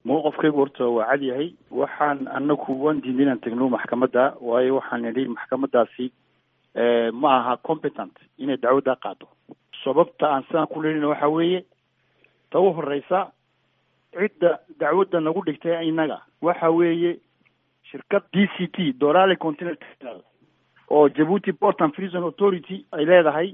mowqafkaygu horta waa cad yahay waxaan anaku waan diiday inaan tegno maxkamadda waayo waxaan nidhi maxkamadaasi ma aha competent inay dacwaddaa qaado sababta aan sidaan ku leelina waxa weeye ta u horeysa cidda dacwadda nagu dhigtay innaga waxa weeye shirkad d c t dorale continental oo jabuuti port and prison authority ay leedahay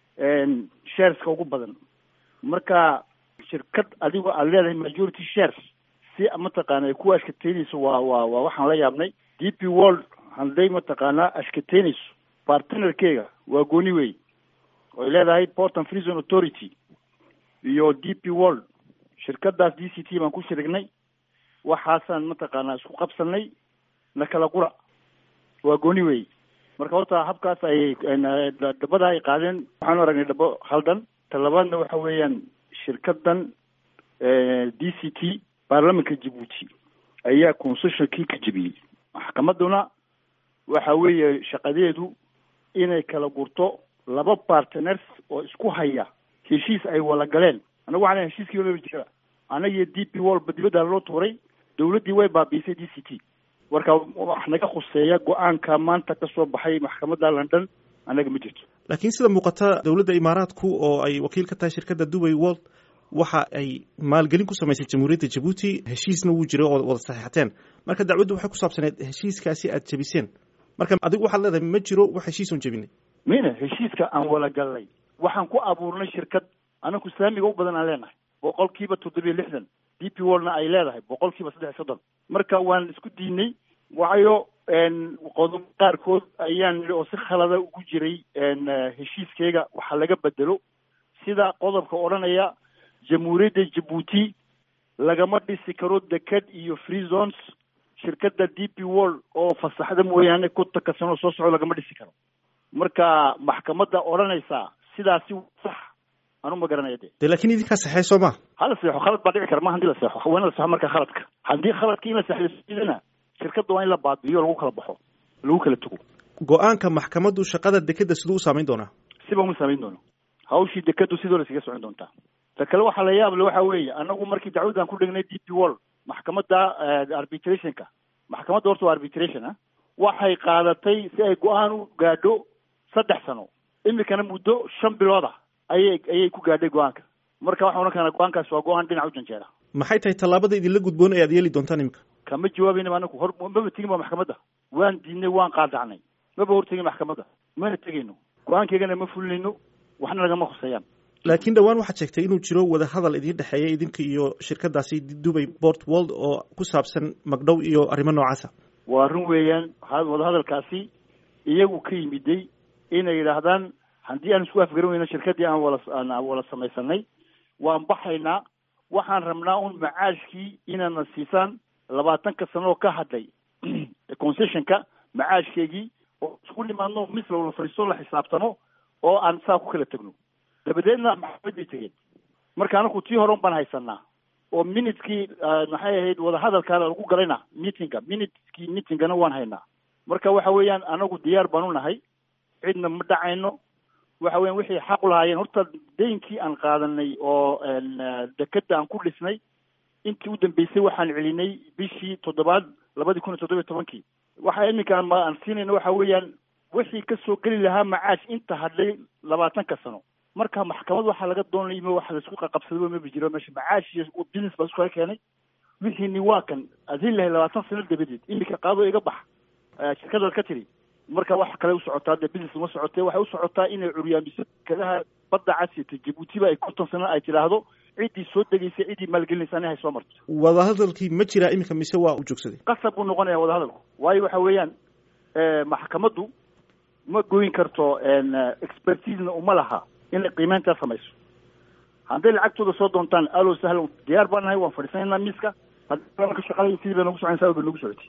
shareska ugu badan marka shirkad adigoo aad leedahay majority shares si mataqaana ay ku ashkateynayso waa waa waa waxaan la yaabnay d p world hadday mataqaanaa ashkateynayso partnerkeyga waa gooni wey oy leedahay port and prison authority iyo d p world shirkadaas d c t baan ku shirignay waxaasaan mataqaanaa isku qabsanay na kala qura waa gooni wey marka horta habkaas ay dhabada ay qaadeen waxaanu aragnay dhabo khaldan ta labaadna waxa weeyaan shirkadan d c t baarlamanka jabuuti ayaa concessionkii ka jebiyey maxkamaduna waxa weeye shaqadeedu inay kala gurto laba partners oo isku haya heshiis ay wada galeen anagu waxaan heshiiskii wala jira anagiyo d p wolba dibadda loo tuuray dawladdii way baabiisay d c t marka wax naga khuseeya go-aanka maanta ka soo baxay maxkamadda london annaga ma jirto laakiin sida muuqata dowladda imaaraadku oo ay wakiil ka tahay shirkadda dubai world waxa ay maalgelin ku samaysay jamhuuriyadda jabuuti heshiisna wuu jiray oo wada saxiixateen marka dacwaddu waxay ku saabsaneed heshiiskaasi aad jebiseen marka adigu waxaad leedahay ma jiro wax heshiisun jebinay mina heshiiska aan wala galnay waxaan ku abuurnay shirkad anaku saamiga u badan aan leenahay boqol kiiba toddobiyo lixdan d p worldna ay leedahay boqol kiiba saddex iyo soddon marka waan isku diinay waayo qodob qaarkood ayaan nidhi oo si khalada ugu jiray heshiiskeyga waxaa laga bedelo sida qodobka odhanaya jamhuuriyadda jabuuti lagama dhisi karo deked iyo free zones shirkadda d p world oo fasaxda mooyaane kontanka sanoo soo soco lagama dhisi karo marka maxkamadda odhanaysaa sidaasi sax anu ma garanaya de de lakin idinkaa saxey soo ma hala seexo khalad baa dhici kara ma hadii la seexo waa in la seexo marka khaladka haddii khaladka in la seexdana shirkadda waa in la baabi'iyo lagu kala baxo lagu kala tego go-aanka maxkamaddu shaqada dekeda siduu u saamayn doonaa siba uma saamayn doono hawshii dekadu sidoo la iskaga socon doontaa ta kale waxaa la yaable waxa weeye anagu markii dacwaddan ku dhignay d p world maxkamadda arbitrationka maxkamadda horta waa arbitration ah waxay qaadatay si ay go-aan u gaadho saddex sano imikana muddo shan bilooda ayay ayay ku gaadhay go-aanka marka waxaan odhan karnaa go-aankaas waa go-aan dhinac u janjeera maxay tahay tallaabada idinla gudboon ee aad yeeli doontaan imika kama jawaabayna anaku hor maba tegin ba maxkamadda waan diidnay waan qaadacnay maba hortegin maxkamadda mana tegayno go-aankeygana ma fulinayno waxna lagama khuseeyaan laakiin dhowaan waxaad sheegtay inuu jiro wada hadal idiin dhexeeya idinka iyo shirkadaasi dubay port world oo ku saabsan magdhow iyo arrimo noocaasa waa run weeyaan wadahadalkaasi iyagu ka yimiday inay yidhaahdaan haddii aan isku afgaran weyno shirkaddii aan wala aan wala samaysanay waan baxaynaa waxaan rabnaa un macaashkii inaadna siisaan labaatanka sano oo ka hadlay concessionka macaashkeygii oo isku nimaadno mis lawala fadhiisto la xisaabtano oo aan saa ku kala tegno dabadeedna maxkamaday tegeen marka anaku tii hore un baan haysanaa oo minutkii maxay ahayd wadahadalkaana lagu galayna meetinga minutkii meetingana waan haynaa marka waxa weeyaan anagu diyaar baan u nahay cidna ma dhacayno waxa weyan wixii xaq u lahaayeen horta deynkii aan qaadanay oo dekeda aan ku dhisnay intii u dambeysay waxaan celinay bishii toddobaad labadii kun iyo toddoba iyo tobankii waxa iminka aan siinayna waxa weeyaan wixii kasoo geli lahaa macaash inta hadlay labaatanka sano marka maxkamad waxaa laga doonay im waxa laisku qaqabsadaba maba jiro meesha macaash iyo business baa isku kala keenay wixiini waa kan adin lahay labaatan sano dabadeed iminka qaado iga bax shirkadaad ka tiri marka wax kale usocotaa dee business uma socotee waxay usocotaa inay curyaamiso shirkadaha badda casiyata jabuutiba ay konton sano ay tidhaahdo ciddii soo degaysay ciddii maalgelinaysa ani hay soo marto wadahadalkii ma jiraa iminka mise waa u joogsaday qasab buu noqonaya wadahadalku waayo waxa weeyaan maxkamaddu ma goyn karto expertisena uma laha inay qiimeyntaa samayso hadday lacagtooda soo doontaan alo sahlan diyaar baan nahay waan fadhiisanaynaa miiska haddii ka shaqalay sidii bay nagu soconaysaa bay nagu socotay